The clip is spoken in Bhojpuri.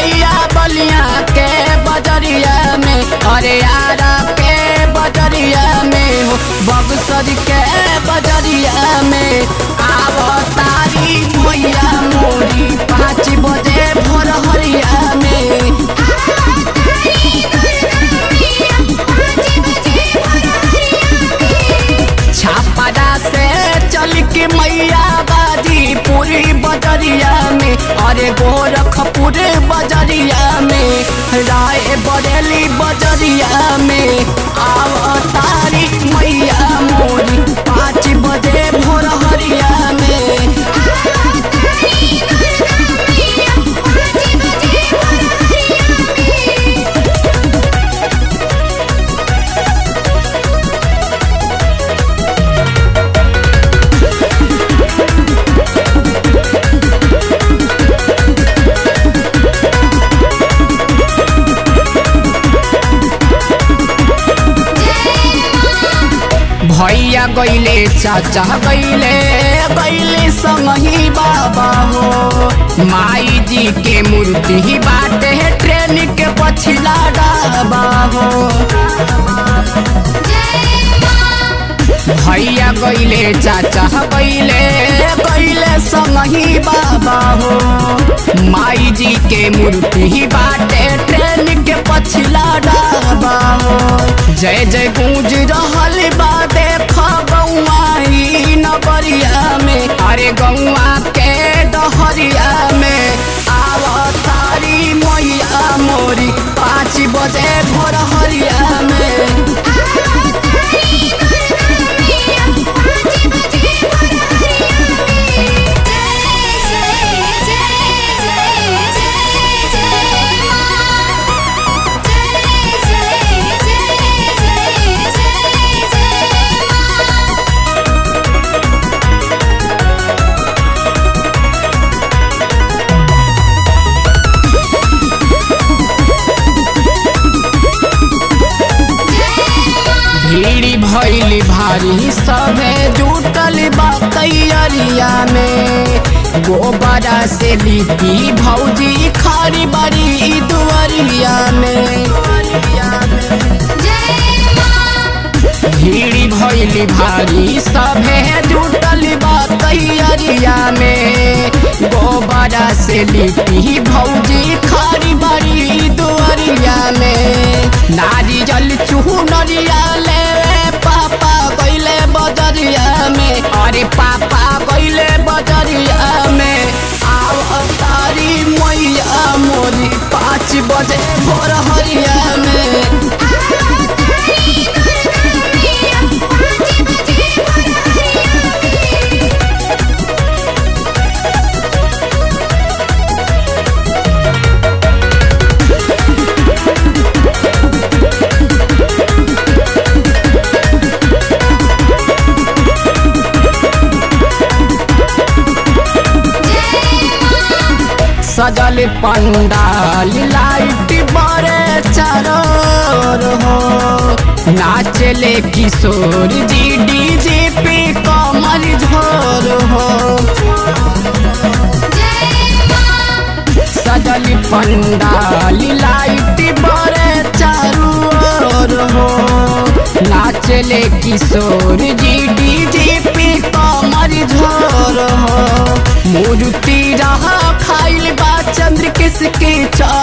मैया बलिया के बजरिया में अरे यारा के बजरिया में हो बगसर के बजरिया में आवतारी मैया मोरी पाँच बजे भोर हरिया में छापरा से चल के मैया बाजी पूरी बजरिया में अरे गोरखपुर बजरिया में राय बरेली बजरिया में आवतारी मैया मोरी पाँच बजे भोर हरिया में भैया गैले चाचा गैले गैले संगही बाबा हो माई जी के मूर्ति बाटे ट्रेन के पछिला डाबा हो भैया गैले चाचा गैले गैले संगही बाबा हो माई जी के मूर्ति बाटे ट्रेन के पछिला डाबा हो जय जय गूंज रहल बा देख गौआ ई नगरिया में अरे गौआ के डहरिया में आवतारी मैया मोरी पाँच बजे भोर हरिया में भीड़ी भैली भारी सभे जुटल बा तैयारिया में गोबरा से लिपी भौजी खारी बड़ी दुआरिया में भीड़ी भैली भारी सभे जुटल बा तैयारिया में गोबरा से लिपी भौजी खारी बड़ी दुआरिया में नारियल चूहू नरिया ले पापा गैले बजरिया में अरे पापा गैले बजरिया में आव तारी मैया मोरी पाँच बजे भोर हरिया में सजल पंडाल लाइट बड़े चरोर हो नाचले किशोर जी डीजे पे कमर झोर हो सजल पंडाल लाइट बड़े चारू ओर हो नाचले किशोर जी डीजे पे कमर झोर हो मूर्ति रहा खाइल बा चंद्र किसके चा